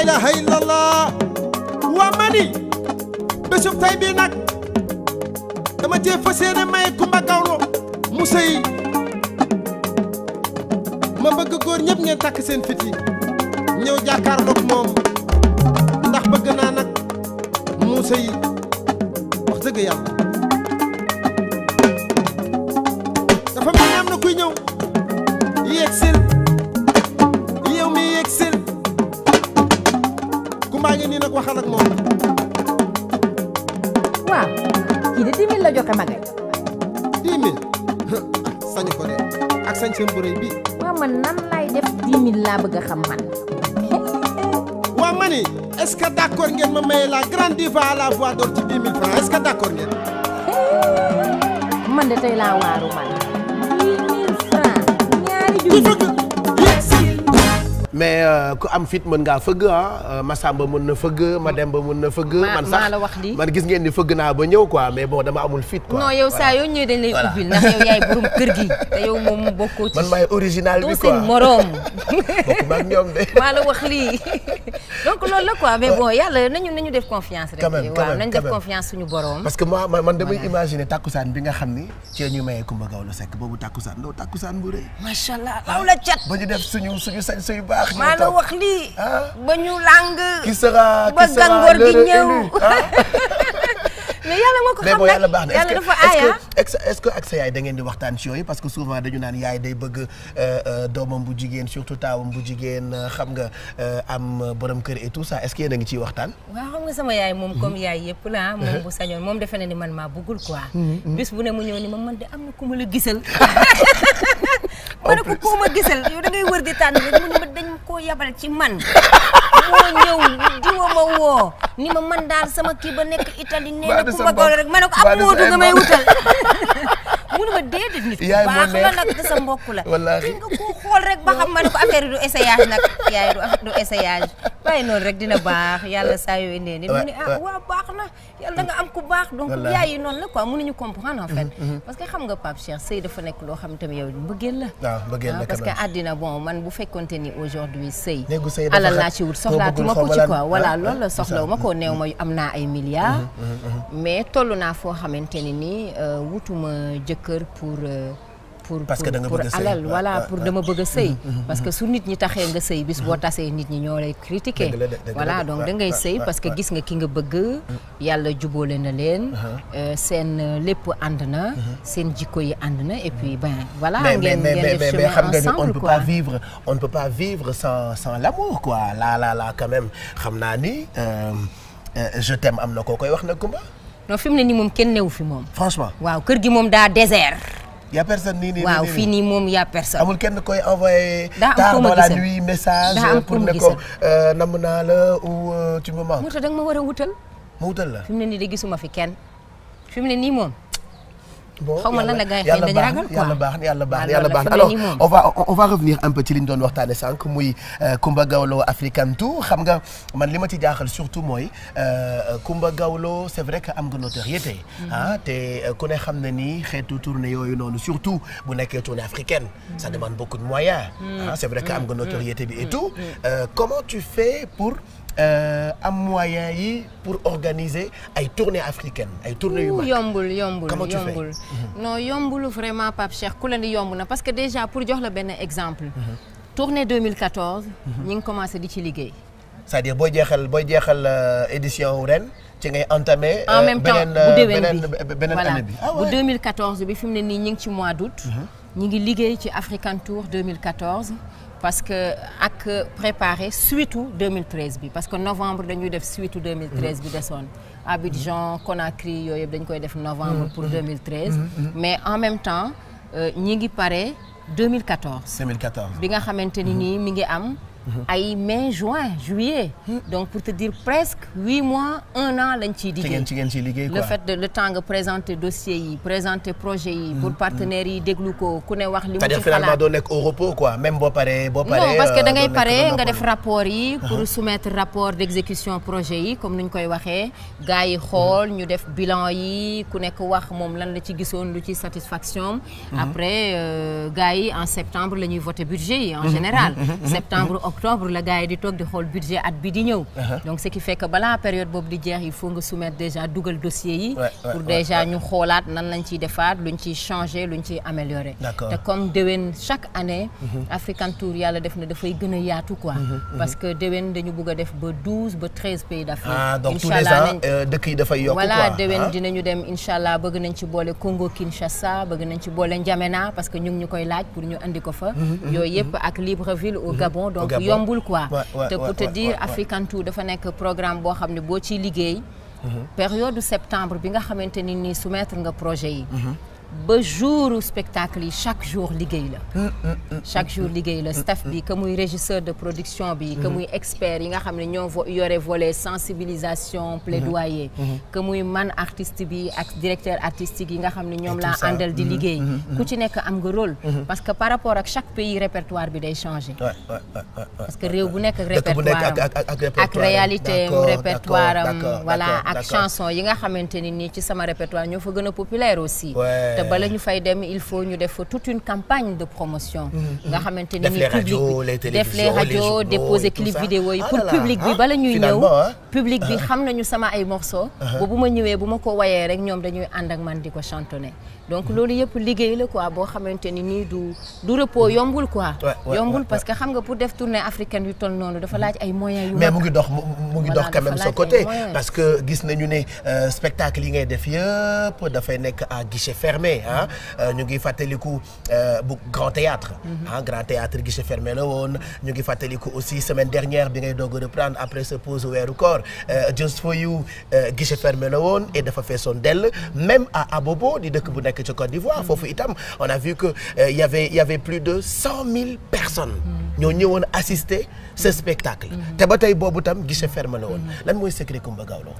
laa ilaha illallah waa mani bésub tay bii nag dama cee fas yéene may Kumba Gawlo mu sëy ma bëgg góor ñëpp ngeen takk seen fit yi ñëw jàkkaarloog moom ndax bëgg naa nag mu sëy wax dëgg yàlla dafa mel ni am na kuy ñëw yéeg sil yow mi yéeg sil Kumba ngi nii nag waxal ak moom waaw kii de 10 000 la joxe magay dix mille sañu ko de ak sañ seen bu rëy bii waaw man nan lay def 10 000 laa bëgg a xam man waa mani est-ce que d'accord ngeen ma maye la grande diva à la voix d'or ci dix mille francs est-ce que d'accord ngeen man de tey laa waaru man 10 000 francs ñaari ku junni fëgg yéeg sil mais euh, ku am fit mën ngaa fëgg ah Massamba mën na fëgg Mademba mën na fëgg. Ma- man maa sax la wax lii. man gis ngeen ni fëgg naa ba ñëw quoi mais bon dama amul fit quoi. non yow saa yoo ñëwee dañ lay Voilà. ubbil ndax yow yaay borom kër gi te yow moom bokkoo ci man maay original doo bi seen quoi moroom bokkuma ak ñoom de. maa la wax lii donc loolu la quoi mais bon yàlla nañu nañu def confiance rek Quand même, quand waaw même, nañu quand def même. confiance suñu borom parce que moi man man damay imaginer takkusaan bi nga xam ni ci ñu mayee Kumba Gawlo Seck boobu takkusaan ndaw takkusaan bu rëy. macha allah law la cat ba ñu def suñu suñu sañ suy baax. maa la wax lii ah ba ñu làng qui sera ba qui sera gàngoor gi l'heureux ñëw élu, ah. mais yàlla moo ko mais xam bon nag yàlla baax na est-ce yàlla que dafa est-ce aaya que est-ce que est-ce que ak sa yaay da ngeen di waxtaan ci yooyu parce que souvent dañu naan yaay day bëgg euh, euh, doomam bu jigéen surtout taawam bu jigéen euh, xam nga euh, am borom kër et tout ça est-ce que yéen a ngi ciy waxtaan. waaw xam nga sama yaay moom comme yaay yëpp la moom bu sañoon moom defe na ni man maa bëggul quoi bis bu ne mu ñëw ni ma man de am na ku ma la gisal ma ne ko koo ma gisal yow da ngay wër di tànn rek mu ne ma dañ koo yabal ci man moo ñëw diwa ma woo ni ma man daal sama kii ba nekk Italie nee na Mbaa du ku sa ma gawlo mbokk? rek ma ne ko Mbaa am du sa moodu ay nga may mbokk? wutal mu ne ma déedéet nit ku Yaay moo baax la neex. nag te sa mbokk la Wallaahi. ki nga koo xool rek ba xam ma ne ko affaire yi du essayage nag yaay du affaire du essayage bàyyi noonu rek dina baax yàlla saa yoo indee nit mu ne ah Ouais, ouais. waaw baax na yàlla da nga am ku baax donc Wallaahi. yaay yi noonu la quoi mënuñu comprendre en fait parce que xam nga Pape Cheikh sëy dafa nekk loo xam tamit yow mbëggeel la waaw bëggeen ah, la parce quand que même. àddina bon man bu fekkonte ni aujourd'hui sëy Néegu sëy dafa alal xat. laa ci wut Koo soxlaatuma bëggul ko ci xaw ma quoi lan. voilà Ah, loolu la ah, c'est soxlawu ça. ma ko neew ma am naa ay milliards mais toll naa foo xamante ni nii euh, wutuma jëkkër pour euh, pour Parce que pour- da nga pour bëgg a sëy. alal Ouais, voilà ouais, pour ouais. dama bëgg a sëy parce que su nit ñi taxee nga sëy bis boo tasee nit ñi ñoo lay critiquer Dëgg la de, dëgg la voilà de. donc Ouais, da ngay ouais, sëy ouais, parce que ouais. gis nga ki nga bëgg yàlla jubóole na leen euh, seen euh, lépp ànd na seen jikko yi ànd na et puis ben voilà mais mais ngeen mais ngeen mais def mais mais chemin xam nga ni on ne ensemble peut quoi pas vivre on ne peut pas vivre sans sans l'amour quoi là là là quand même xam naa ni euh, euh, je t'aime am na koo koy wax na Kumba non fi mu ne nii moom kenn newu fi moom franchement waaw kër gi moom daa désert y a personne nii nii waaw nii fii nii moom y a personne amul kenn koy envoyé Daa am tard ku ma dans la gisal. nuit message Daa am pour ku ma ne ko gisal. euh, namm naa la ou euh, tu me manques moo tax da nga ma war a wutal ma wutal la fi mu ne nii de gisuma fi kenn fi mu ne nii moom bon Xaw ma lan la gars yi yàlla dañu baax ragal na quoi. yàlla baax na yàlla baax na Waaw, yàlla loolu baax na la, alors fi mu ne nii on va on va revenir un peu ci li ñu doon waxtaane sànq muy euh, Kumba Gawlo African Tour xam nga man li ma ci jaaxal surtout mooy euh, Kumba Gawlo c'est vrai que am nga notoriété ah te euh, ku ne xam na ni xeetu tournée yooyu noonu surtout bu nekkee tournée africaine ça demande beaucoup de moyens ah c'est vrai que am nga notoriété bi et tout Euh, comment tu fais pour euh, am moyens yi pour organiser ay tournées africaines ay tournées yu Ouh, mag yombul yombul Comment tu fais? yombul non yombul vraiment Pape Cheikh ku la ni yomb na parce que déjà pour jox la benn exemple tournée 2014 ñi ngi commencé di ci liggéey c'est-à-dire booy jeexal booy jeexal euh, édition wu ren ci ngay entamé. en euh, même temps beneen, bu euh, déwén beneen bi beneen voilà année bi. ah bu ouais. 2014 bi fi mu ne nii ñi ngi ci mois d'août ñi ngi liggéey ci African Tour 2014 parce que ak préparé suite u 2013 bi parce que novembre dañuy def suite u 2013 bi desoon Abidjan Conakry yooyu yëpp dañ koy def novembre pour 2013 mais en même temps euh, ñi ngi pare 2014 2014. bi nga xamante ni nii mi ngi am ay mai juin juillet donc pour te dire presque huit mois un an lañ ciy ci liggéey ngeen ci ngeen ciy liggéey quoi. le fait de le temps nga présenter dossier yi présenter projet yi pour partenaires yi déglu ko ku ne wax li mu c'est-à-dire ci finalement xalaat doo nekk au repos quoi même boo paree boo paree. non parce que euh, da ngay doo nekk pare doo nga def noppalu. rapport yi pour soumettre rapport d'exécution projet yi comme ni ñu koy waxee gars yi xool ñu def bilan yi ku nekk wax moom lan la ci gisoon lu ci satisfaction après euh, gars yi en septembre la ñuy voter budget yi en général septembre octobre la gars yi di toog di xool budget at bi di ñëw donc ce qui fait que balaa période boobu di jeex il faut nga soumettre déjà dugal dossier yi Ouais, ouais, pour ouais, déjà ouais. ñu xoolaat nan lañ ciy defaat luñ ciy changer luñ ciy améliorer D'accord. te comme déwén chaque année African Tour yàlla def na dafay gën a yaatu quoi parce que déwén dañu bëgg a def ba 12 ba 13 pays d'Afrique ah donc tous les Inch'Allah ans nañ- euh, dëkk yi dafay yokk voilà quoi déwén ah. dinañu dem incha allah bëgg nañ ci boole Congo Kinshasa bëgg nañ ci boole N'Djamena parce que ñu ngi ñu koy laaj pour ñu andi ko fa. yooyu yëpp ak Libreville au Gabon donc Gabon. yombul quoi. Ouais, ouais, te pour ouais, te ouais, dire ouais, ouais. African Tour dafa nekk programme boo xam ne boo ciy liggéey. période septembre bi nga xamante ni nii soumettre nga projet yi. ba jour spectacle yi chaque jour liggéey la. chaque jour liggéey la staff bi que muy régisseur de production bi. que muy expert yi nga xam ne ñoo vo- yore volet sensibilisation plaidoyer. que muy man artiste bi ak directeur artistique yi nga xam ne ñoom Et laa tout ça. àndal di liggéey. ku ci nekk am nga rôle. parce que par rapport ak chaque pays répertoire bi day changer. Ouais, ouais, ouais, ouais, ouais. parce que réew bu nekk ak Dëkk bu nekk répertoire ak- ak- ak- ak répertoire ak am. réalité am D'accord, répertoire am d'accord, voilà d'accord, ak d'accord. chanson yi nga xamante ni nii ci sama répertoire ñoo fa gën a populaire aussi Ouais. te bala ñu fay dem il faut ñu def fa toute une campagne de promotion nga xamante ni Def nii les public radios, bi les def les télévisions, les radios journaux déposer et tout clip ça. vidéo yi Ah pour là là, public bi ah, bala ñuy ñëw finalement, ah. public bi xam nañu sama ay morceaux ba bu ma ñëwee bu ma ko wayee rek ñoom dañuy ànd ak man di ko chantonner donc loolu yëpp liggéey la quoi boo xamante ni nii du du repos yombul quoi Ouais, ouais, yombul ouais, parce que xam nga pour def tournée africaine yu toll noonu dafa laaj ay moyens yu mais mag. mu ngi dox mu mu ngi Voilà, dox quand même dafa sa laaj côté ay moyens. parce que gis nañu ne euh, spectacle yi ngay def yëpp dafay nekk à guichet fermé ah Euh, ñu ngi fàttaliku euh, bu grand théâtre ah grand théâtre guichet fermé la woon ñu ngi fàttaliku aussi semaine dernière bi ngay doog a reprendre après sa pause weeru koor euh, Just for You euh, guichet fermé la woon et dafa feesoon dell même à Abobo di dëkk bu nekk ci Côte d'Ivoire foofu itam on a vu que euh, y avait il y avait plus de cent mille personnes ñoo ñëwoon assister ce spectacle te ba tey boobu tam guichet fermé la woon lan mooy secret Coumba Gawlo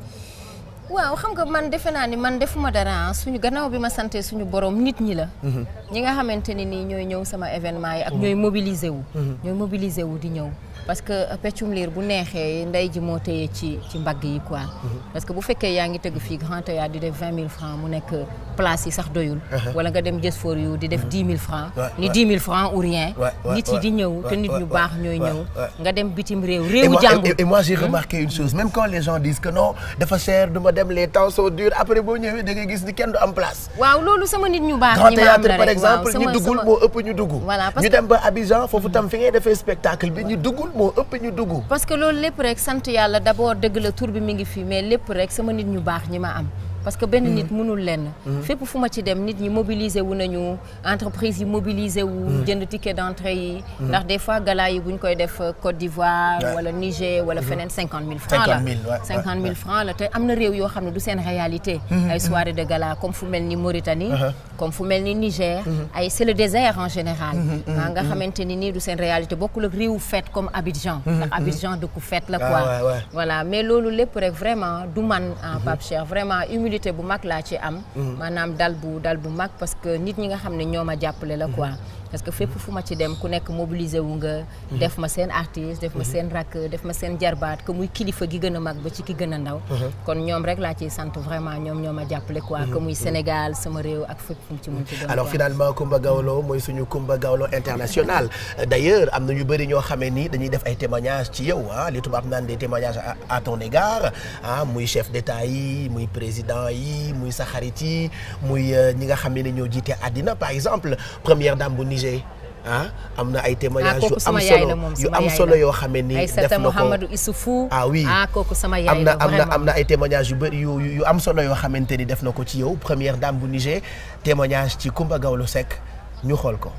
waaw xam nga man defe naa ni man defuma dara ah suñu gannaaw bi ma sante suñu borom nit ñi la. ñi nga xamante ni nii ñooy ñëw sama événement yi ak ñooy mobiliser wu. ñooy mobiliser wu di ñëw. parce que peccum liir bu neexee ndey ji moo téye ci ci mbagg yi quoi. parce que bu fekkee yaa ngi tëgg fii grand théâtre di def vingt mille francs mu nekk place yi sax doyul. wala nga dem Just for You di def dix mille francs. Ouais, ni ouais. dix mille francs ou rien. Ouais, ouais, nit yi di ouais, ñëw te ouais, nit ouais, ñu ouais, baax ñooy ouais, ñëw. ouais. nga dem bitim réew et réewu moi, jàmbur. et, et moi j'ai remarqué une chose même quand les gens disent que non dafa cher du ma dem les temps sont durs après boo ñëwee da ngay gis ni kenn du am place waaw loolu sama nit ñu baax. grand ñi ma am théâtre la par rek, exemple waaw, ñu sama- duggul sama- moo ëpp ñu dugg Voilà, parce ñu que- dem ba Abidjan foofu tam fi ngay defee spectacle bi ñu duggul moo ëpp ñu dugg parce que loolu lépp rek sant yàlla d'abord dëgg la tur bi mi ngi fi mais lépp rek sama nit ñu baax ñi ma am parce que benn nit mënul lenn fépp fu ma ci dem nit ñi mobiliser wu nañu entreprise yi mobiliser wu jënd ticket d'entrée yi ndax des fois gala yi bu ñu koy def euh, Côte d'Ivoire Ouais. wala Niger wala feneen cinquante mille francs la 50 000, ouais, cinquante ouais, mille francs la te am na réew yoo xam ne du seen réalité ay soirée de gala comme fu mel ni Mauritanie comme fu mel ni Niger ay c'est le désert en général ah nga xamante ni nii du seen réalité bokkul ak réewu fête comme Abidjan ndax Abidjan dëkku fête la Ah, quoi ouais, ouais. voilà mais loolu lépp rek vraiment du man ah Pape Cheikh vraiment humilité bu mag laa ci am maanaam dal bu dal bu mag parce que nit ñi nga xam ne ñoo ma jàppale la quoi parce que fépp fu ma ci dem ku nekk mobiliser wu nga def ma seen artiste def ma seen rakk def ma seen jarbaat que muy kilifa gi gën a mag ba ci ki gën a ndaw kon ñoom rek laa ciy sant vraiment ñoom ñoo ma jàppale quoi que muy Sénégal sama réew ak fépp fu mu ci mun ci doon alors quoi. finalement Coumba Gawlo mooy suñu Coumba Gawlo international Euh, d'ailleurs am na ñu bëri ñoo xamee ni dañuy def ay témoignages ci yow ah li tubaab naan des témoignages à, à ton égard ah muy chef d'état yi muy président yi muy sa xarit yi muy euh, ñi nga xam ne ñoo jiite àddina par exemple première dame bu Niger ah am na ay ah témoignages yu kooku am sama yaay la solo moom yu sama am yaay solo la. yoo xamee ni def Aïssata na ko Mouhamadou Issoufou ah oui ah kooku sama yaay am na la am na vraiment am na ay témoignages yu bëri yu yu- yu am solo yoo xamante ni def na ko ci yow première dame bu Niger témoignage ci Coumba Gawlo Seck ñu xool ko.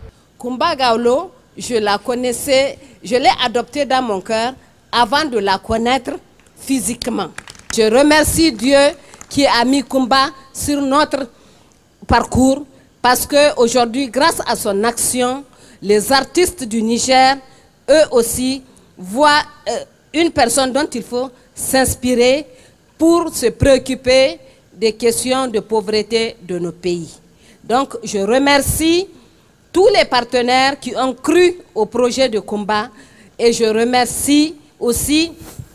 Kumba Gawlo, je la connaissais, je l'ai adoptée dans mon cœur avant de la connaître physiquement. Je remercie Dieu qui a mis Kumba sur notre parcours parce que aujourd'hui, grâce à son action, les artistes du Niger, eux aussi, voient euh, une personne dont il faut s'inspirer pour se préoccuper des questions de pauvreté de nos pays. Donc, je remercie tous les partenaires qui ont cru au projet de combat et je remercie aussi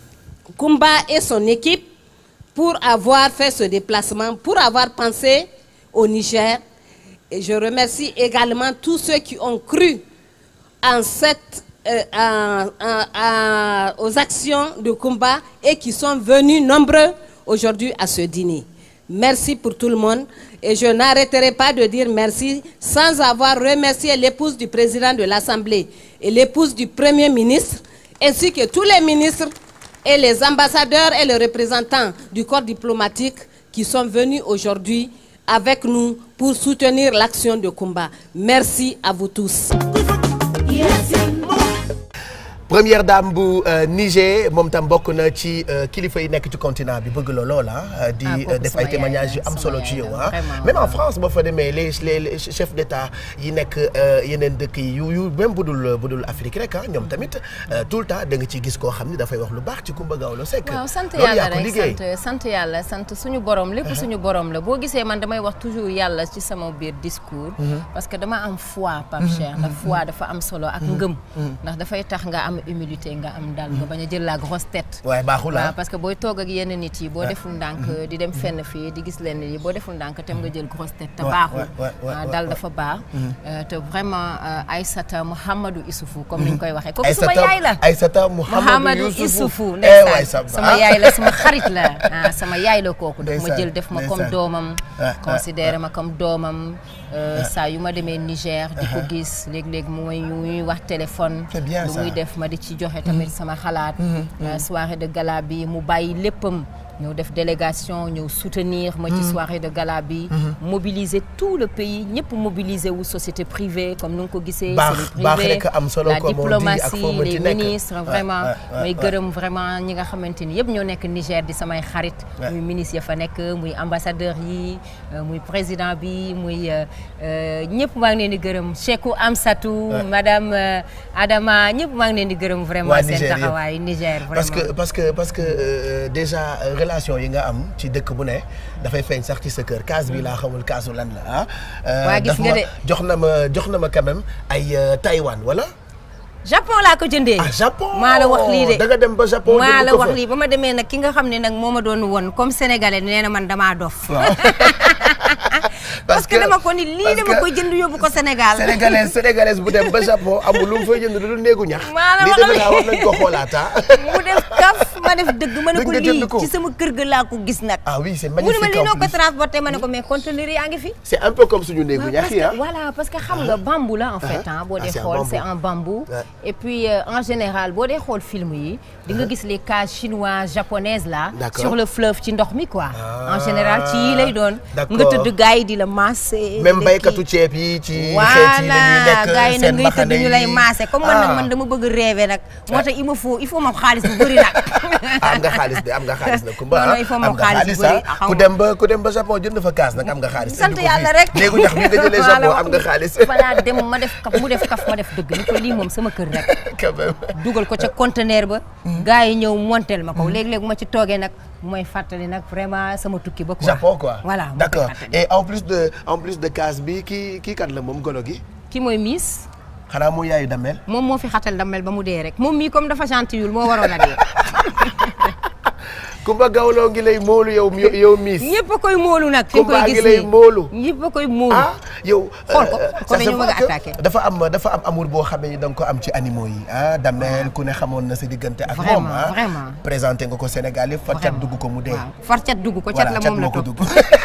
Kumba et son équipe pour avoir fait ce déplacement, pour avoir pensé au Niger. Et je remercie également tous ceux qui ont cru en cette euh, à- à- à- aux actions de combat et qui sont venus nombreux aujourd'hui à ce dîner. Merci pour tout le monde et je n'arrêterai pas de dire merci sans avoir remercié l'épouse du président de l'Assemblée et l'épouse du Premier ministre ainsi que tous les ministres et les ambassadeurs et les représentants du corps diplomatique qui sont venus aujourd'hui avec nous pour soutenir l'action de combat. Merci à vous tous. première dame bu euh, Niger moom tam bokk na ci euh, kilifa yi nekk ci continent bi bëgg la lool ah di Ah, euh, kooku def sama ay yaay témoignages yu la, am sama solo yaay ci yow la, ah vraiment, même en waaw. France boo fa demee les les les chefs d'état yi nekk euh, yeneen dëkk yi yu yu même bu dul bu dul Afrique rek ah ñoom tamit euh, tout le temps da nga ciy gis koo xam ni dafay wax lu baax ci Coumba Gawlo Seck waaw sant loolu yàlla yaa ko rek liggéey sant sant yàlla sant suñu borom lépp suñu borom la boo gisee man damay wax toujours yàlla ci sama biir discours. parce que dama am foi Pape Cheikh ndax foi dafa am solo ak ngëm. ndax dafay tax nga am humilité nga am dal nga bañ a jël la grosse tête. waaye baaxul waaw ah parce que booy toog ak yenn nit yi boo deful ndànk di dem fenn fii di gis lenn yi boo deful ndànk tem nga jël grosse tête te Ouais, baaxul ouais, ouais, ouais, Ah, ouais, dal ouais. dafa baax Euh, te vraiment euh, Aïssata Mouhamadou Issoufou comme ni ñu koy waxee kooku suma Aïssata yaay la Aïssata Mouhamadou Mouhamadou Youssoufou Issoufou eh waay ndeysaan sa sama yaay la sama xarit la ah sama yaay la kooku daf ma Ndeysaan, jël def ma comme ndeysaan. doomam Ah, ah, considéré ma comme doomam euh, saa yu ma demee Niger di ko gis léeg-léeg mu may ñuy wax téléphone C'est bien lu ça. muy def ma di ci joxe tamit sama xalaat Euh, soirée de gala bi mu bàyyi léppam ñëw def délégation ñëw soutenir ma ci soirée de gala bi mobiliser tout le pays ñëpp mobiliser wu société privée comme nu nga ko gisee Baax, c'est le baax privé rek am solo, la comme on dit, ak diplomatie foo mënti les nekk. ministres Ouais, vraiment ouais, ouais, may ouais. gërëm vraiment ñi nga xamante ni yëpp ñoo nekk Niger di samay xarit Ouais. muy ministre ya fa nekk muy ambassadeur yi euh, muy président bi muy euh, euh, ñëpp maa ngi leen di gërëm Cheikhou Amsatou madame euh, Adama ñëpp maa ngi leen di gërëm vraiment Waa seen Niger yëpp. taxawaay Niger vraiment parce que parce que parce que euh, déjà euh, relation yi nga am ci dëkk bu ne dafay feeñ sax ci sa kër kaas bi laa xamul kaasu lan la ah. Euh, Waa, gis daf nga ma de. jox na ma jox na ma quand même ay euh, Taïwan wala. Japon laa ko jëndee ah Japon maa la wax lii de da nga dem ba Japon maa jënd la ko wax fa. lii ba ma demee nag ki nga xam ne nag moo ma doon won comme sénégalais nee na man damaa dof waaw. parce que dama ko ni lii parce dama que koy jënd yóbbu ko Sénégal sénégalaise sénégalaise bu dem ba Japon amul lu mu fay jënd lu dul néegu ñax. Maa la lii wax defe li- naa war nañ ko xoolaat ah. mu def kaf ma def dëgg ma ne Dëgg ko nga jënd lii ko. ci sama kër ga laa ko gis nag ah oui c'est mu ne ma magnifique lii en noo ko plus. transporté ma ne ko mais conteneur yaa ngi fi c'est un peu comme suñu néegu waaw, ñax parce yi ah. que, voilà parce que xam nga bambou la en fait ah boo Ah, dee c'est en xool bambou. c'est en bambou Ouais. et puis euh, en général boo dee xool film yi di nga gis les cases chinoises japonaises là D'accord. sur le fleuve ci ndox mi quoi Ah, en général ci yi lay doon d'accord. nga tëdd gars yi di la masser même di la baykatu kii. ceeb yi ci xeet yi voilà la ñuy lekk gars yi nag seen ngay mbaxane tëdd ñu lay yi. maase comme man nag Ah. man dama bëgg rêver nag moo tax il me faut il faut ma xaalis bu bëri nag ah am nga xaalis de am nga xaalis nag Kumba Non, non, ah il faut am moom nga xaalis bu ah bëri, xaw ku ma. dem ba ku dem ba Japon jënd fa kaas nag am nga xaalis. sant indi ko yàlla fii. rek léegi ñax bi nga jëlee Maa la Japon wax am nga xaalis. falaa dem ma def kaf mu def kaf ma def dëgg ni ko lii moom sama kër rek quand même. dugal ko ca conteneur ba gars yi ñëw montel ma ko léeg-léeg ma ci toogee nag mooy fàttali nag vraiment sama tukki ba quoi Japon quoi. voilà moo koy d'accord fàttali. et en plus de en plus de kaas bi kii kii kat la moom golo gi. ki mooy miis xanaa mu yaayu damel. moom moo fi xatal damel ba mu dee rek moom mii comme dafa gentillul moo waroon a dee Kumba Gawlo ngi lay moolu yow mi- yow miis. ñëpp a koy móolu nag fi nga Kumba koy ngi gis lay nii moolu. ñëpp a koy móolu ah yow. Xool ko, euh, ko ça dañu se bëgg a voit que attaquer. dafa am dafa am amour boo xam ne da nga ko am ci animaux yi ah damel ku ne xamoon na sa diggante ak moom Vraiment, ah. vraiment. présenté nga ko Sénégal yëpp fa cat Vraiment. dugg ko mu dee. waaw far cat dugg ko cat voilà la cat moom la moo ko topp dugg.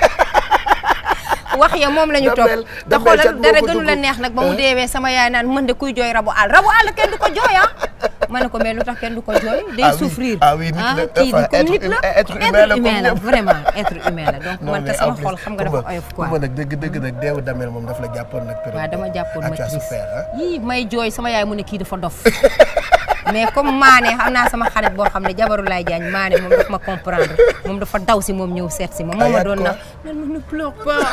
wax ya moom la ñu topp Damel- te Damel cat xoolal moo dara ko gënu la dugg. neex nag ba mu Hein? deewee sama yaay naan mën de kuy jooy rabu àll rabu àll kenn du ko jooy ah ma ne ko mais lu tax kenn du ko jooy day Ah oui, souffrir ah oui, nit la, kii enfin, comme être nit hum- la être humain la comme la ñëpp. vraiment être humain la donc non man te mais en sama plus xol xam nga dafa Kumba- oyof quoi Kumba nag dëgg dëgg nag deewu damel moom daf la jàppoon nag. période waaw dama boobu. jàppoon Ah, ma tu as triste souffert, hein? yii may jooy sama yaay mu ne kii dafa dof mais comme maane xam naa sama xarit boo xam ne jabaru laay jaañ maane moom daf ma comprendre moom dafa daw si moom ñëw seet si ma moom ma Ayaat doon quoi. na nan ma ne pleure pas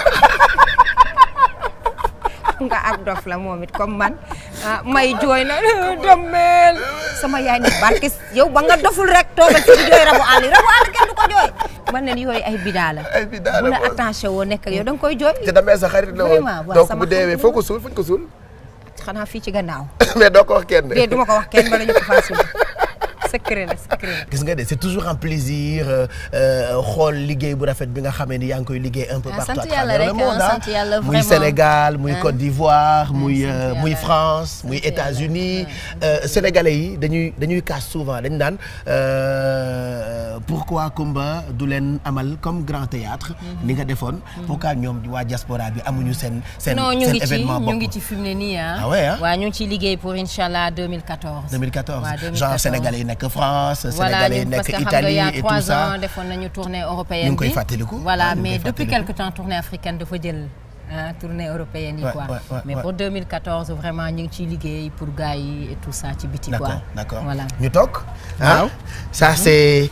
nga ab dof la moom it comme man ah, may jooy na damel sama yaay ni barke yow ba nga doful rek toogal ci di jooy rabu àll yi rabu àll kenn du ko jooy man ne yooyu ay bidaa la Ay bidaa la bu la moom. attaché woo nekk ak yow da nga koy jooy te damel sa xarit la woon. Vraiment, waaw, donc sama bu deewee xarit foo la. ko suul fuñ ko suul. xanaa fii ci gannaaw mais doo ko wax kenn. dee duma ko wax kenn bala ñu ko faa suul secret la secret la. gis nga de c'est toujours un plaisir euh, euh, xool liggéey bu rafet bi nga xamee ni yaa ngi koy liggéey un peu Ah, partout à sant yàlla travers le rek, monde ah, ah. sant yàlla muy vraiment. Sénégal muy Ah. Côte d'Ivoire muy sant euh, muy yàlla. France muy Sant yàlla. États-Unis Euh, Sénégalais yi dañuy dañuy casse souvent dañ naan euh, pourquoi Kumba du leen amal comme grand théâtre ni nga defoon pourquoi ñoom waa diaspora bi amuñu seen seen non ñu seen ngi ci événement ñu bopp ngi ci fi mu ne nii ah. Ah ouais, ah? waaw ñu ngi ciy liggéey pour Inch'Allah 2014. 2014 waaw 2014. genre sénégalais yi nekk France voilà sénégalais yi ñu parce nekk que xam nga Italie il y a et tout trois ça ans defoon nañu tournée européenne Ñu ngi koy bi. fàttaliku. voilà Ah, ñu ngi mais koy depuis fàttaliku. quelque temps tournée africaine dafa jël ah tournée européenne yi Ouais, quoi. ouais, ouais, mais ouais. pour 2014 vraiment ñu ngi ciy liggéey pour gars yi et tout ça ci biti quoi. D'accord, d'accord. voilà. ñu toog ah ça c'est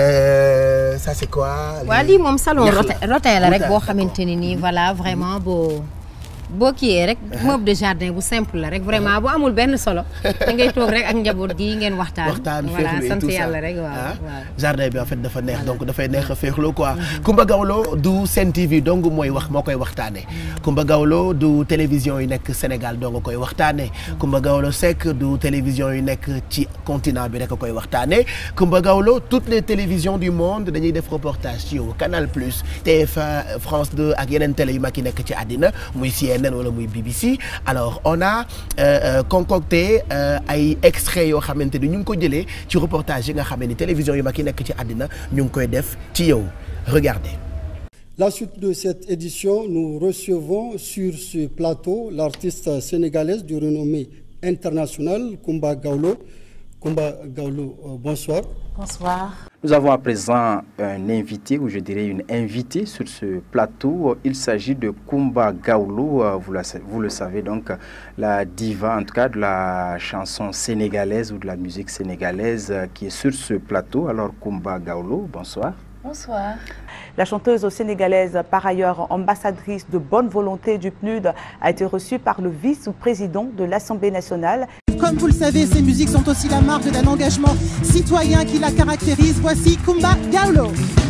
euh, ça c'est quoi waa les- lii moom salon ñax la. rotin rotin la rek Rotin, boo xamante ni nii voilà vraiment boo boo kiiyee rek meuble de jardin bu simple la rek vraiment bu amul benn solo da ngay toog rek ak njaboot gi ngeen waxtaan. waxtaan voilà féexlu et sant tout ça yàlla rek waaw ah. waaw. jardin bi en fait dafa neex donc dafay neex a féexloo quoi Kumba Gawlo du Sen TV dong mooy wax moo koy waxtaane Kumba Gawlo du télévision yi nekk Sénégal dong koy waxtaane Kumba Gawlo Seck du télévision yi nekk ci continent bi rek a koy waxtaane Kumba Gawlo toutes les télévisions du monde dañuy def reportage ci yow Canal Plus TF1 France 2 ak yeneen télé yu mag yi nekk ci àddina muy CNN wala muy BBC alors on a euh, euh, concocté euh, ay extraits yoo xamante ni ñu ngi ko jëlee ci reportage yi nga xam ni télévision yu mag yi nekk ci àddina ñu ngi koy def ci yow regardez. La suite de cette édition, nous recevons sur ce plateau l'artiste sénégalaise de renommée internationale, Kumba Gawlo. Kumba Gawlo, euh, bonsoir. Bonsoir. Nous avons à présent un invité, ou je dirais une invitée sur ce plateau. Il s'agit de Kumba Gawlo, euh, vous, la- vous le savez donc, la diva en tout cas de la chanson sénégalaise ou de la musique sénégalaise euh, qui est sur ce plateau. Alors Kumba Gawlo, bonsoir. Bonsoir. La chanteuse sénégalaise, par ailleurs ambassadrice de bonne volonté du PNUD, a été reçue par le vice-président de l'Assemblée nationale. Comme vous le savez, ces musiques sont aussi la marque d'un engagement citoyen qui la caractérise. Voici Kumba Gawlo.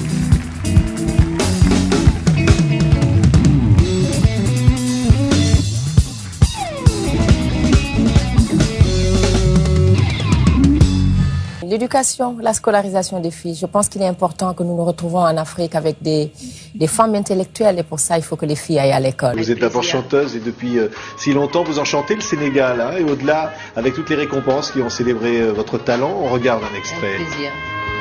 L'éducation, la scolarisation des filles. Je pense qu'il est important que nous nous retrouvons en Afrique avec des, des femmes intellectuelles et pour ça, il faut que les filles aillent à l'école. Vous êtes d'abord chanteuse et depuis euh, si longtemps vous enchantez le Sénégal hein, et au-delà avec toutes les récompenses qui ont célébré euh, votre talent, on regarde un extrait. plaisir.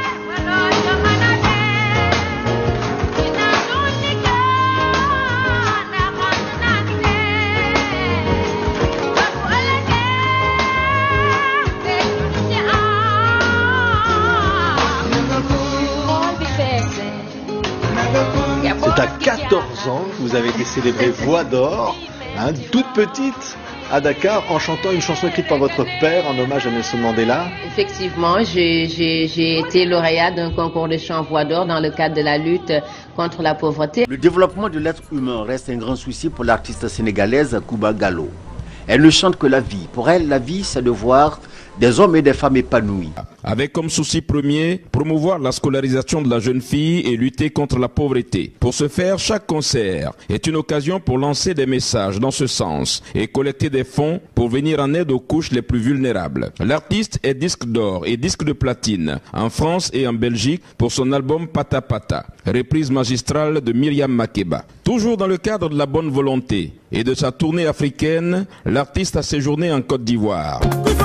C'est à 14 ans que vous avez été célébrée Voix d'Or, hein, toute petite à Dakar en chantant une chanson écrite par votre père en hommage à Nelson Mandela. Effectivement, j'ai j'ai- j'ai été lauréate d'un concours de chant voix d'or dans le cadre de la lutte contre la pauvreté. Le développement de l'être humain reste un grand souci pour l'artiste sénégalaise Kuba Gallo. Elle ne chante que la vie. Pour elle, la vie, c'est de voir des hommes et des femmes épanouis. Avec comme souci premier, promouvoir la scolarisation de la jeune fille et lutter contre la pauvreté. Pour ce faire, chaque concert est une occasion pour lancer des messages dans ce sens et collecter des fonds pour venir en aide aux couches les plus vulnérables. L'artiste est disque d'or et disque de platine en France et en Belgique pour son album Pata Pata, reprise magistrale de Myriam Makeba. Toujours dans le cadre de la bonne volonté et de sa tournée africaine, l'artiste a séjourné en Côte d'Ivoire.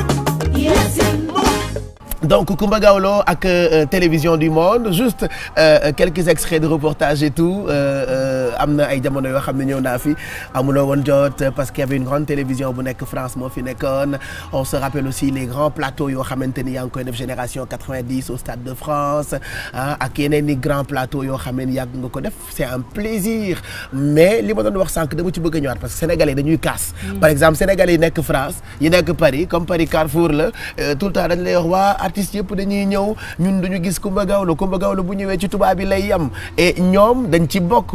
donc Kumba Gawlo ak euh, télévision du monde juste euh, quelques extraits de reportage et tout am na ay jamono yoo xam ne ñëw naa fi amuloo woon jot parce qu'il y avait une grande télévision bu nekk France moo fi nekkoon on se rappelle aussi les grands plateaux yoo xamante ni yaa ngi koy def génération 90 au Stade de France ah ak yeneen i grands plateaux yoo xam ne yàgg nga ko def c'est un plaisir mais li ma doon wax sànq dama ci bëgg a ñëwaat parce que sénégalais dañuy kaas par exemple sénégalais yi nekk France yi nekk Paris comme Paris Carrefour la tout le temps dañ lay wax waa artistes yëpp dañuy ñëw ñun duñu gis Kumba Gawlo Kumba Gawlo bu ñëwee ci tubaab bi lay yem et ñoom dañ ci bokk est-ce que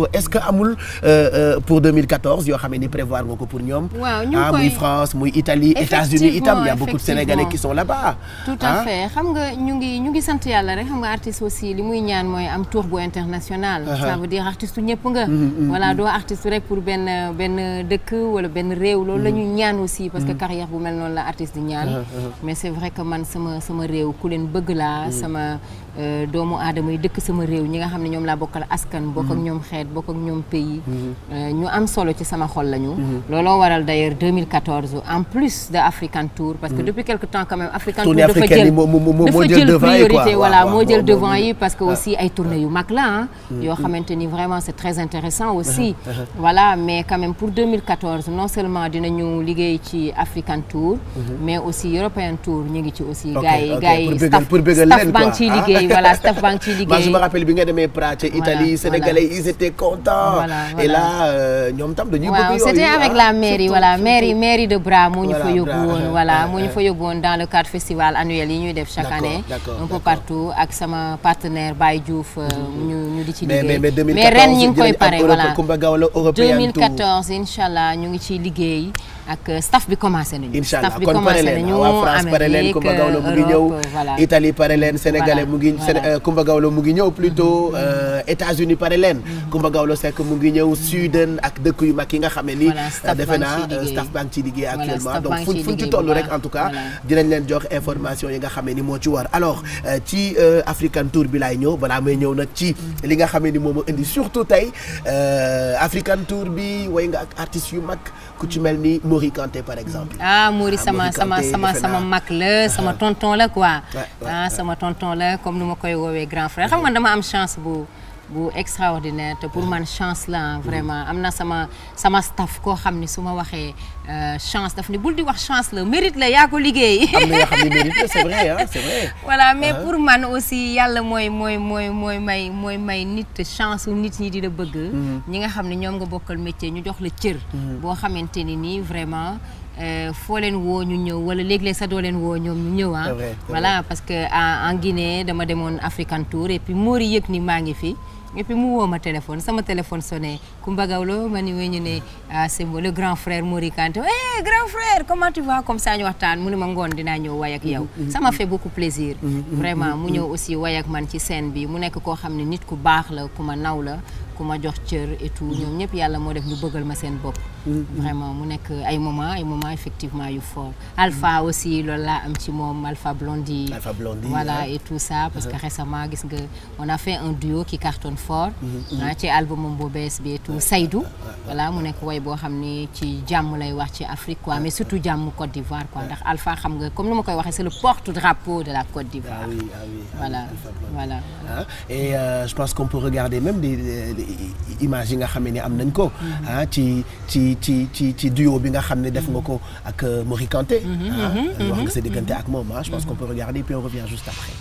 amul euh, euh, pour 2014 yoo xam ne ni prévoir nga ko pour ñoom. Waaw, ñu ngi ah koy- muy France muy Italie États-Unis itam il y a beaucoup de Sénégalais qui sont là-bas. tout à ah. fait xam nga ñu ngi ñu ngi sant yàlla rek xam nga artiste aussi li muy ñaan mooy am tour bu international Uh-huh. ça veut dire artiste ñëpp nga Mhm, mhm, voilà mhm. doo artiste rek pour benn benn dëkk wala benn réew loolu la ñu ñaan aussi parce que Mhm. carrière bu mel noonu la artiste di ñaan Uh-huh, uh-huh. mais c'est vrai que man sama sama réew ku leen bëgg laa Mhm. sama euh, doomu aadama yi dëkk sama réew ñi nga xam ne ñoom laa bokkal askan bokk ak Mhm. ñoom xeet bokk ak ñoom pays Mhm. euh, ñu am solo ci sama xol lañu Mhm. looloo waral d'ailleurs 2014 en plus de African Tour parce que Mhm. depuis quelque temps quand même African Tournée Tour dafa africaine jël yi moo- moo- moo- moo dafa jël jël devant yi quoi. priorité Waaw, voilà waaw, moo jël moo- devant moo- yi parce que waaw. aussi ay tournées yu mag la ah Mhm. yoo xamante ni vraiment c'est très intéressant aussi Uh-huh, uh-huh. voilà mais quand même pour 2014 non seulement dinañu liggéey ci African Tour Mhm. mais aussi European Tour ñu ngi ci aussi Ok, gars yi ok, gars pour yi bégal- staff pour bégal staff leen, baa quoi, ngi ciy ah. liggéey voilà staff baa ngi ciy Moi, je liggéey me rappelle bi nga demee Prague ca Italie Sénégalais ils étaient contents. Voilà, et voilà. là euh, ñoom tam dañuy bëgg waaw yooyu, c'était avec ah, la mairie surtout, voilà surtout. mairie mairie de Bra moo ñu fa Voilà, yóbbu Bra, woon euh, voilà euh, moo ñu euh. fa yóbbu woon dans le cadre festival annuel yi ñuy def chaque D'accord, année d'accord, un peu d'accord. partout ak sama partenaire Baye Diouf euh, ñu ñu di ci mais mais liggéey mais 2014 mais ren ñi ngi koy dinañ am pare Europe- voilà Kumba Gawlo European Tour. 2014 incha allah ñu ngi ciy liggéey ak euh, staff bi commencé nañu incha allah staff bi kon pare commencé leen nañu waa France pare leen Amérique Kumba Gawlo mu ngi ñëw Europe voilà Italie pare leen Sénégalais Voilà, mu ngi voilà. Séné- euh, Kumba Gawlo mu ngi ñëw plutôt euh, États-Unis pare leen Kumba Gawlo Seck mu ngi ñëw Sudan ak dëkk yu mag yi nga xam ne ni Voilà, staff euh, defe baa ngi naa ciy euh, liggéey. staff baa ngi ciy liggéey Voilà, actuellement staff donc baa ngi fu ciy fu ñu ci liggéey toll bu rek baax. en tout cas Voilà. dinañ leen jox information yi nga xam ne ni moo ci war alors euh, ci euh, African Tour bi laay ñëw balaa may ñëw nag ci li nga xam ne ni moom moo indi surtout tey euh, African Tour bi way nga ak artistes yu mag ku ci mel ni Mori Kanté par exemple ah Mori sama Mori sama Kanté, sama defe sama naa. mag la sama tonton la quoi Ouais, ouais, ah sama tonton la comme nu ma koy woowee grand frère xam nga dama am chance bu bu extraordinaire te pour man chance la ah, vraiment am na sama sama staff koo xam ni su ma waxee euh, chance daf ni bul di wax chance la mérite la yaa ko liggéey am na yoo xam ne mérite la c'est vrai hein, c'est vrai voilà mais Ah. pour man aussi yàlla mooy mooy mooy mooy may mooy may nit chance su nit ñi di la bëgg ñi nga xam ne ñoom nga bokkal métier ñu jox la cër boo xamante ni nii vraiment euh, foo leen woo ñu ñëw wala léeg-léeg sax doo leen woo ñoom ñu ñëw ah C'est vrai, c'est voilà parce que en en Guinée dama demoon African Tour et puis Mori yëg ni maa ngi fi et puis mu woo ma téléphone sama téléphone sonné Kumba Gawlo ma ni wéy ñu ne ah c'est moi, le grand frère Mori Kanté eh grand frère comment tu vas comme ça ñu waxtaan mu ne ma ngoon dinaa ñëw way ak yow ça m'a fait beaucoup plaisir vraiment mu ñëw aussi way ak man ci scène bi mu nekk koo xam ne nit ku baax la ku ma naw la ku ma jox cër et tout ñoom ñëpp yàlla moo def ñu bëggal ma seen bopp vraiment mu nekk ay moment ay moment effectivement yu fort Alpha aussi loolu laa am ci moom Alpha Blondy Alpha Blondy, voilà hein. et tout ça parce que Uh-huh. récemment gis nga on a fait un duo qui cartonne fort Mhm, ah ci album bu bees bi et tout Saïdou voilà mu nekk way boo xam ni ci jàmm lay wax ci Afrique quoi mais surtout jàmm Côte d'Ivoire quoi ndax Alpha xam nga comme ni ma koy waxee c'est le porte-drapeau de la Côte d'Ivoire ah oui ah oui ah oui, voilà Alpha Blondy. voilà ah et euh, je pense qu'on peut regarder même des, des- des images yi nga xam ne ni am nañ ko ah ci ci ci ci ci duo bi nga xam ne def nga ko ak euh, Mori Kanté Mhm, ah mhm, wax nga mhm, sa diggante ak moom ah je pense qu'on peut regarder puis on revient juste après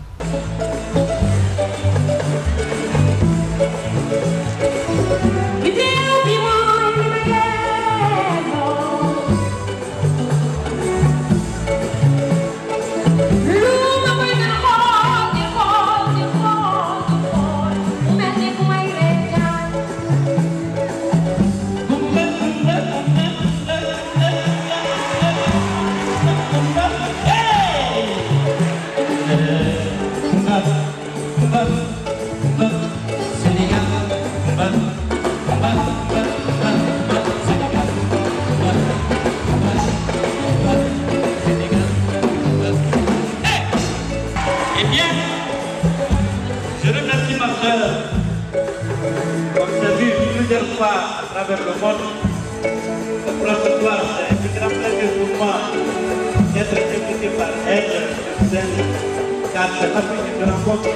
Eh bien, je remercie ma soeur. Comme j'ai vu plusieurs fois à travers le monde, le protocole, c'est un grand plaisir pour moi d'être invité par elle sur scène, car c'est l'Afrique que je rencontre.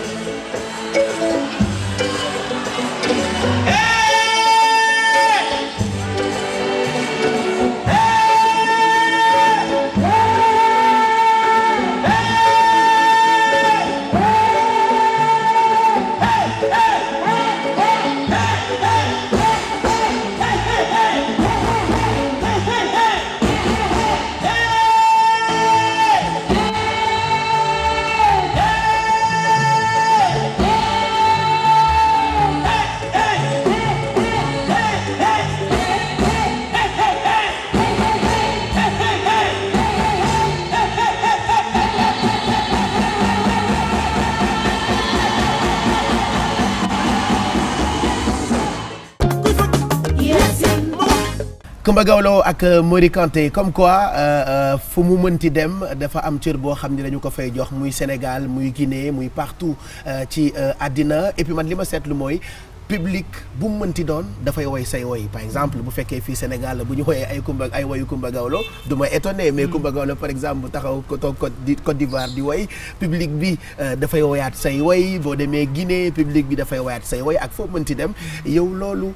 Coumba Gawlo ak Mori Kanté comme quoi fu mu mënti dem dafa am cër boo xam ne dañu ko fay jox muy Sénégal muy Guinée muy partout ci àddina et puis man li ma seetlu mooy public bu mu mënti doon dafay woy say woy par exemple bu fekkee fii Sénégal bu ñu woyee ay Coumba ay woyu Coumba Gawlo du ma étonné mais Coumba Gawlo par exemple bu taxaw ko toog Côte d'Ivoire di woy public bi dafay woyaat say woy boo demee Guinée public bi dafay woyaat say woy ak foo mënti dem yow loolu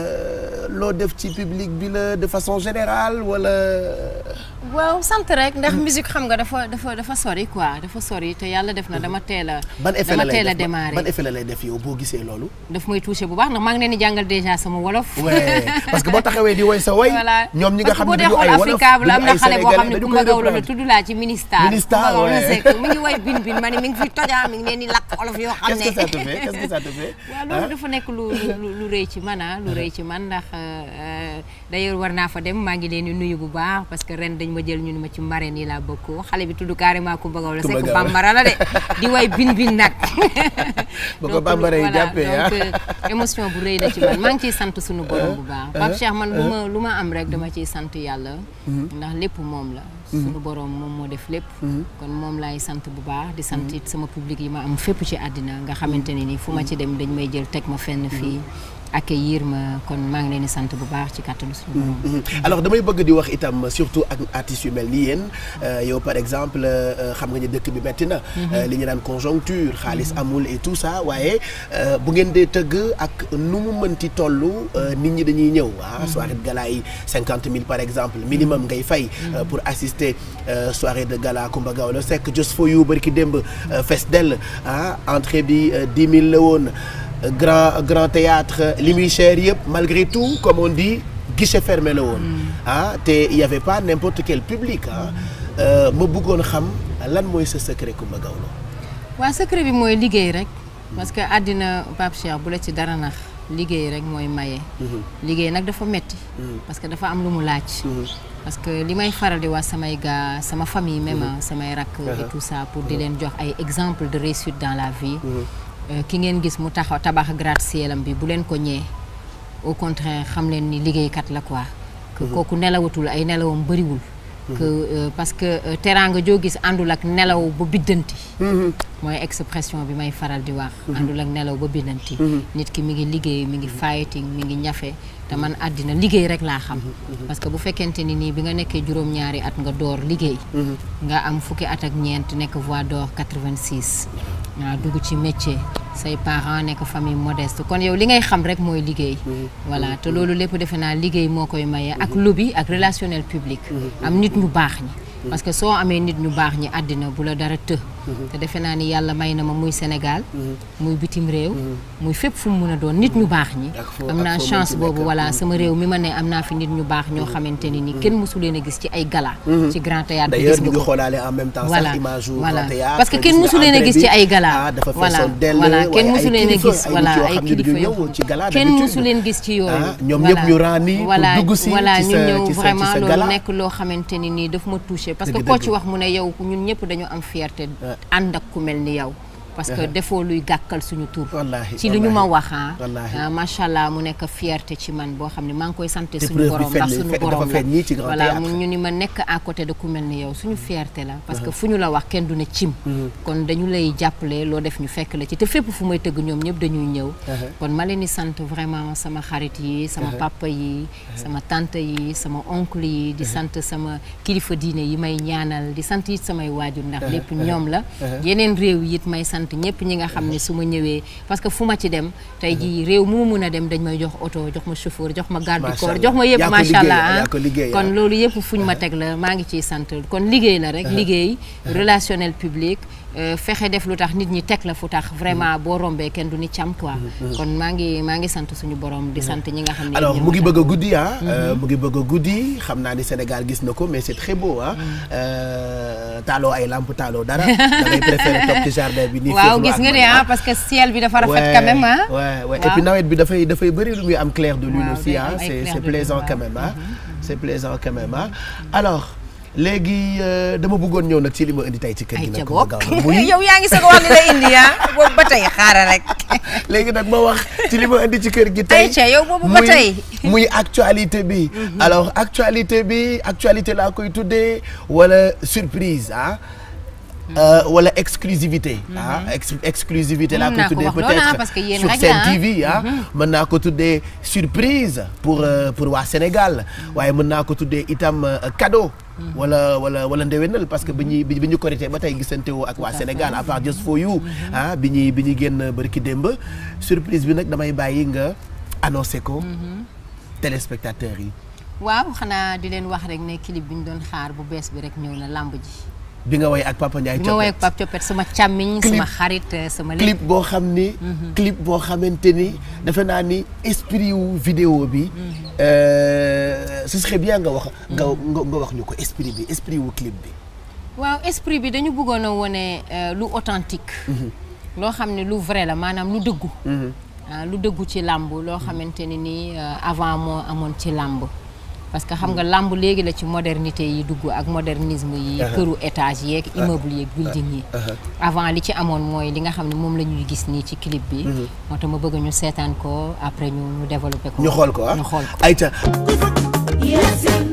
loo def ci public bi la de façon générale wala. waaw sant rek ndax musique xam nga dafa dafa dafa sori quoi dafa sori te yàlla def na dama teel a. ban effet la dama lay teel a def démarrer ban effet la lay def yow boo gisee loolu. daf may touché bu baax ndax maa ngi leen di jàngal déjà sama wolof. ouais parce que boo taxawee di woy sa woy. voilà ñoom ñi nga xam ne parce que duñu ay boo wolof dee xool Africable am na duñu ay xale boo xam ne sénégalais dañu Coumba koy Gawlo la reprendre. tudd laa ci ministère. Ministère, Coumba Gawlo ouais. Seck mi ngi woy bin bin ma ne mi ngi fi tojaa mi ngi leen di lakk olof yoo xam ne. Qu'est-ce que ça te fait Qu'est-ce que ça te fait waaw loolu dafa nekk lu lu lu rëy ci man ah lu rëy ci man ndax euh, d'ailleurs war naa fa dem maa ngi leen di nuyu bu baax parce que ren dañ ma jël ñu ni ma ci marraine yi laa bokk xale bi tudd carrément Coumba Gawlo Coumba Seck Gawlo. bambara la de di way bin bin nag. ba ko Donc, bambara yi voilà, jàppee ah. donc euh, émotion bu rëy la ci man maa ngi ciy sant suñu borom bu baax Pape Cheikh man lu ma lu ma am rek dama ciy sant yàlla ndax lépp moom la suñu borom moom moo def lépp kon moom laay sant bu baax di sant it sama public yi ma am fépp ci àddina nga xamante ne ni fu ma ci dem dañ may jël teg ma fenn fii accueillir ma kon maa ngi leen di sant bu baax ci kàttanu suñu borom Mhm. alors damay bëgg di wax itam surtout ak artistes yu mel ni yéen euh, yow par exemple euh, xam nga ni dëkk bi metti na euh, li ñu naan conjoncture xaalis amul et tout ça waaye euh, bu ngeen dee tëgg ak nu mu mënti toll euh, nit ñi dañuy ñëw ah soirée de gala yi cinquante mille par exemple minimum ngay fay euh, pour assister euh, soirée de gala Coumba Gawlo Seck Just for You bari ki démb euh, fes dell ah entrée bi dix mille la woon grand grand théâtre li muy cher yëpp malgré tout comme on dit guichet fermé la woon ah te y avait pas n'importe quel public ah Euh, ma bëggoon xam lan mooy sa secret Coumba Gawlo waa secret bi mooy liggéey rek parce que àddina Pape Cheikh bu la ci dara nax liggéey rek mooy maye. liggéey nag dafa metti parce que dafa am lu mu laaj. parce que li may faral di wax samay gars sama famille même ah, samay rakk et tout ça pour di leen jox ay exemple de réussite dans la vie. Euh, ki ngeen gis mu taxaw tabax gratte-ciel am bi bu leen ko ñee au contraire xam leen ni liggéeykat la quoi. que kooku nelawatul ay nelawam bëriwul. que euh, parce que euh, teraanga joo gis àndul ak nelaw ba biddanti. mooy expression bi may faral di wax. àndul ak nelaw ba biddanti. nit ki mi ngi liggéey mi ngi fighting mi ngi ñafe te man àddina liggéey rek laa xam. parce que bu fekkente ni nii bi nga nekkee juróom-ñaari at nga door liggéey. nga am fukki at ak ñeent nekk voix d'or 86. waaw dugg ci métier say parents nekk famille modeste kon yow li ngay xam rek mooy liggéey. voilà te loolu lépp defe naa liggéey moo koy maye ak lobby ak relationnel public. am nit ñu baax ñi. parce que soo amee nit ñu baax ñi àddina bu la dara të. te defe naa ni yàlla may na ma muy Sénégal. muy bitim réew. muy fépp fu mu mën a doon nit ñu baax ñi. Ak foo- am ak naa foo chance mënti boobu nekk. voilà sama réew mi ma ne am naa fi nit ñu baax ñoo xamante ni ni kenn mësu leen a gis ci ay gala. ci grand théâtre bi d'ailleurs gis ñu nga ngi ko. xoolaale en même temps Voilà, sax image yu voilà. grand théâtre parce que kenn gis nga mësu leen a entrée gis ci bi, ay gala. ah dafa voilà feesoon dell voilà kenn waaye mësu ay leen a kilifa, gis ay voilà nit yoo ay xam ne kilifa duñu yoo ñëw ci gala kenn d'habitude. mësu leen gis ci yooyu. Ah, ñoom voilà. ñëpp ñu ràññi pour voilà dugg si voilà ci ñu sa- ñëw ci sa- ci vraiment sa loolu gala. nekk loo xamante ni nii daf ma touché parce que Dëgg, koo dëgg. ci wax mu ne yow ñun ñëpp dañu am fierté ànd ak ku mel ni yow. parce que defoo luy gàkkal suñu tur. Wallaahi, ci li ñu ma wallaahi. wax ah. Wallaahi. ah, macha allah mu nekk fierté ci man boo xam ne maa ngi koy sant Te suñu preuve bi borom feeñ ndax na- suñu fe- dafa borom la feeñ nii ci Grand voilà Théâtre. mu ñu ni ma nekk à côté de ku mel ni yow suñu fierté la parce que fu ñu la wax kenn du ne cim kon dañu lay jàppale loo def ñu fekk la ci te fépp fu may tëgg ñoom ñëpp dañuy ñëw kon ma leen di sant vraiment sama xarit yi sama papa yi sama tante yi sama oncle yi di sant sama kilifa diine yi may ñaanal di sant it samay waajur ndax lépp ñoom la yeneen réew yi it may sant ñëpp ñi nga xam ne su ma ñëwee parce que fu ma ci dem tey jii réew mu ma mën a dem dañ may jox oto jox ma chauffeur jox ma garde du Macha corps Allah. jox ma yëpp Yaa ko macha liggéey, allah ah. yaa ko liggéey, kon ah. loolu yëpp fu ñu ma teg la maa ngi ciy sant kon liggéey la rek liggéey relationnel public euh, fexe def lu tax nit ñi teg la fu tax vraiment boo rombee kenn du ni cam quoi kon maa ngi maa ngi sant suñu borom di sant ñi nga xam ne alors ñoom mu ngi tax. bëgg a guddi ah. euh, mu ngi bëgg a guddi xam naa ni Sénégal gis na ko mais c'est très beau ah. Euh, taaloo ay lampe taaloo dara. da ngay préféré toog ci jardin bi. nii waaw féexlu gis ak nga man, de ah parce que ciel bi dafa rafet Ouais, quand même ah ouais, ouais. et Waaw. puis nawet bi dafay dafay bëri lu muy am clair de lune Waaw, aussi day ah am ay c'est clair c'est de lune, plaisant waaw. quand même ah c'est plaisant quand même ah alors léegi euh, dama bëggoon ñëw nag ci li ma indi tey ci kër gi nag Coumba Gawlo muy yow yaa ngi soog a wax li la indi ah boobu ba tey xaaral rek. léegi nag ma wax ci li ma indi ci kër gi tey Aïcha, yow boobu ba muy- tey. muy actualité bi alors actualité bi actualité laa koy tuddee wala surprise ah Euh, wala exclusivité ah ex exclusivité laa Mën koy naa ko tuddee wax loolu, ah, peut-être parce que yéen sur rek Sen la, ah. TV ah mën naa ko tuddee surprise pour euh, pour waa Sénégal waaye mën naa ko tuddee itam euh, cadeau wala wala wala ndewenal parce que bi ñuy bi ñu korité ba tey gisante woo ak waa Sénégal à part just for you ah bi ñuy bi ñuy génn bërki démb surprise bi nag damay bàyyi nga annoncé ko téléspectateurs yi waaw xanaa di leen wax rek ne clip bi ñu doon xaar bu bees bi rek ñëw na lamb ji. bi nga woy ak Papa Ndiaye bi ma woowee Coppet Pape Coppet sama càmmiñ Clip- sama xarit sama lépp. clip boo xam ni clip boo xamante ni defe naa ni esprit wu vidéo bi euh, ce serait bien nga wax nga nga nga wax ñu ko esprit bi esprit wu clip bi waaw esprit bi dañu bëggoon a wone euh, lu authentique loo xam ne lu vrai la maanaam lu dëggu ah, lu dëggu ci làmb loo xamante ne nii euh, avant moo amoon ci làmb parce que xam nga làmb léegi la ci modernité yi dugg ak modernisme yi Uh-huh. këru étage yeeg immeuble yeeg building yi avant li ci amoon mooy li nga xam ne moom la ñuy gis nii ci clip bi moo tax ma bëgg ñu seetaan ko après ñu ñu développé ko ñu xool ko ah ñu xool ko ayca Yes,